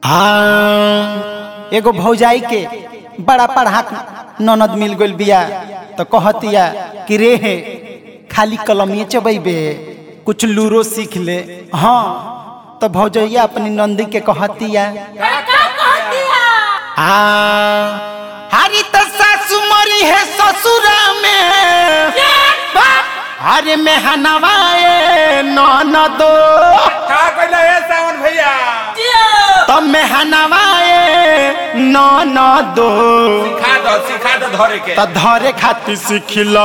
हाँ एगो भौजाई के बड़ा पढ़ाक ननद मिल गइल बिया तो कहतिया कि रे हे खाली कलमिए चबैबे कुछ लूरो सीख ले हाँ तो भौजैया अपनी नंदी के कहतिया हाँ हरी तो सासु मरी है ससुरा में अरे में हनवाए ननदो का कहला है सावन भैया तब में हनवाए ननदो सिखा दो सिखा दो धरे के त धरे खातिर सिखिलो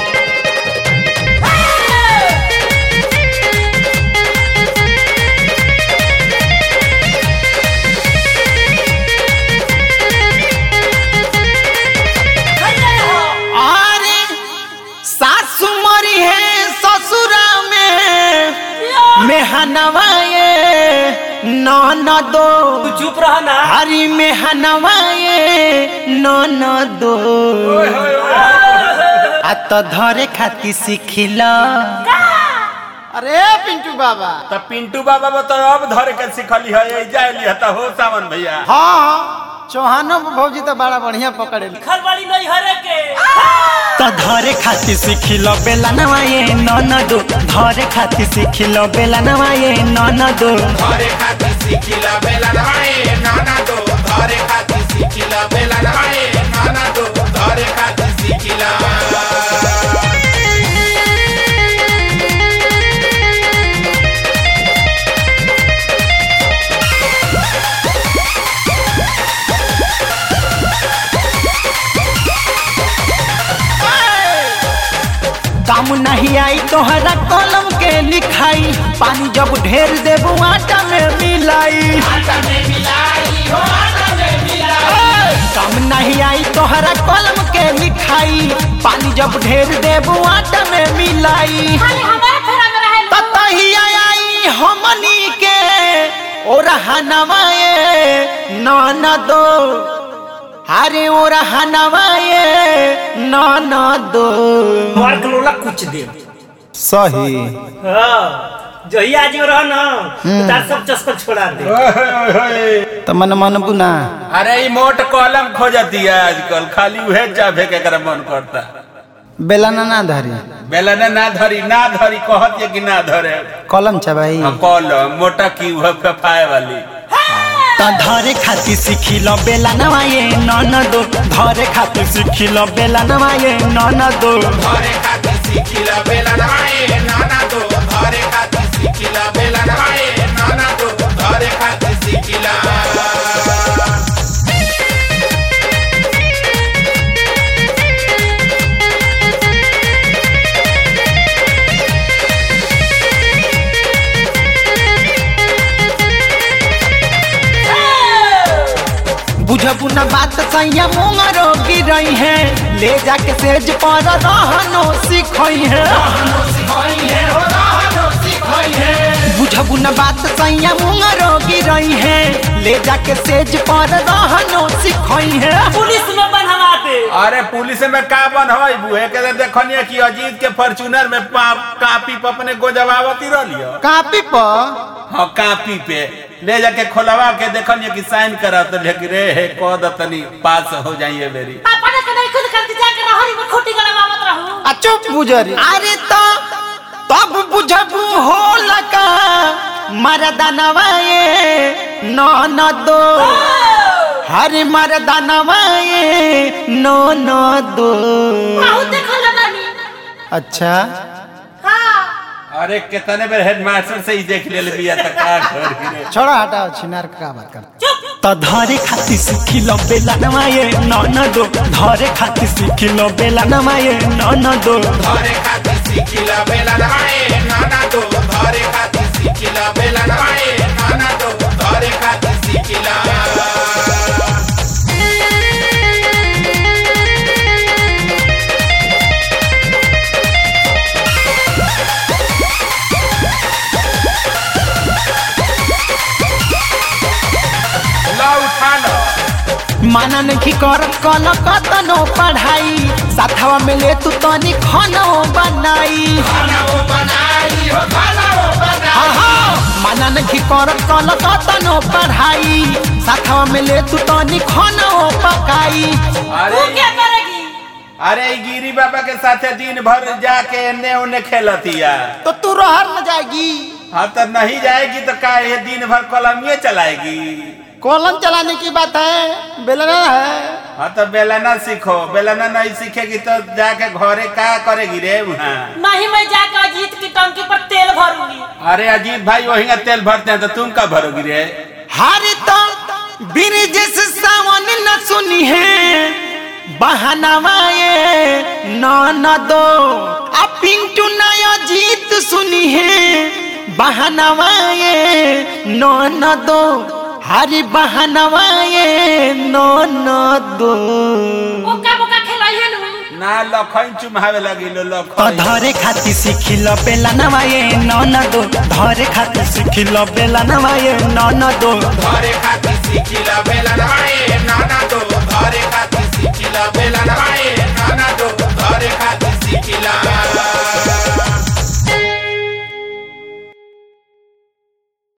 अरे सासु मरी है ससुरा में मेहनवाए ननदो चुप रह ना हरी मेहनवाए ननदो आ तो धरे खातिर सिखिला अरे पिंटू बाबा तो पिंटू बाबा बता अब धरे के सिखली है ये जाइली है तो हो सावन भैया हाँ चौहानो भौजी तो बड़ा बढ़िया पकड़े खरवाड़ी नहीं हरे के तो धरे खातिर सिखिलो बेला नवाए ननदो धरे खातिर सिखिलो बेला नवाए ननदो धरे खातिर सिखिला बेला नहाए नाना दो धरे खातिर सिखिला बेला नहाए नाना दो धरे खातिर सिखिला काम नहीं आई तोहरा कलम के लिखाई पानी जब ढेर देबू आटा में मिलाई काम नहीं आई तोहरा कलम के लिखाई पानी जब ढेर देबू आटा में मिलाई ततहिया आई हमनी के और हनवाए ननदो अरे और हनवाए ननदो मार गलोला कुछ दे सही हाँ जही आज रह ना तो तार सब चस्कर छोड़ा दे तो मन मन बुना अरे ई मोट कलम खोजती है आजकल खाली उहे जाभे के कर मन करता बेलना ना धरी बेला ने ना धरी ना धरी कहत है कि ना धरे कलम चबाई हाँ, कलम मोटा की उहे फफाए वाली त धरे खातिर सिखिलो बेला नवाए ननदो धरे खातिर सिखिलो बेला नवाए ननदो धरे खातिर सिखिला बेला नहाए नाना दो धरे खातिर सिखिला बेला नहाए नाना दो धरे खातिर सिखिला बुझबू न बात सैया मुंगरो गिरई है ले जाके सेज पर रहनो सिखई है बुझबू न बात सैया मुंगरो गिरई है ले जाके सेज पर रहनो सिखई है पुलिस में बनवा दे अरे पुलिस में का बन हई बुहे के देखनिया कि अजीत के फॉर्च्यूनर में पा- कापी पे अपने गोजवावती रहलियो कापी पर हाँ कापी पे ले जाके खोलवा के देखनिया कि साइन करा तो लेकिन रे हे कह दतनी पास हो जाइए मेरी अपने के नहीं खुद करके जाके रहरी में खोटी गड़वा मत रहू आ चुप बुझरी अरे तो तब बुझबू हो लका मरदनवाए ननदो हरे मरदनवाए ननदो बहुत देखल नानी अच्छा हां अरे कितने बेर हेडमास्टर से ही देख ले बिया तक का करी रे छोड़ा हटाओ छिनार का बात कर चुप त धरे खातिर सिखिलो बेला नवाए ननदो धरे खातिर सिखिलो बेला नवाए ननदो धरे खातिर सिखिला बेला नहाए नाना दो धरे खातिर सिखिला बेला नहाए नाना दो धरे खातिर सिखिला ला उठा लो माना नहीं कर कल कतनो पढ़ाई साथवा में ले तू तनी खानो बनाई खाना वो बनाई हो खाना वो बनाई हाँ, हाँ, माना नहीं करत कल कतनो पढ़ाई साथवा में ले तू तनी खाना पकाई अरे तू क्या करेगी अरे ई गिरी बाबा के साथे दिन भर जाके एने ओने खेलतिया तो तू रहर न जाएगी हाँ तो नहीं जाएगी तो का ये दिन भर कलमिए चलाएगी कॉलम चलाने की बात है बेलना है हाँ तो बेलना सीखो बेलना नहीं सीखेगी तो जाके घरे का करेगी रे वहाँ नहीं मैं जाकर अजीत की टंकी पर तेल भरूंगी अरे अजीत भाई वही का तेल भरते हैं तो तुम कब भरोगी रे हारे तो ब्रिजेश सावन न सुनी है बहनावाए न न दो आ पिंटू नया जीत सुनी है बहनावाए न न दो हरी बहनावाए न न दो ओका बोका खेलाइए नु ना लखन चुमावे लगी लो तो लखन धरे खाती सिखिल बेला नवाए न न दो धरे खाती सिखिल बेला नवाए न न दो घरे खाती सीखी ला बेलना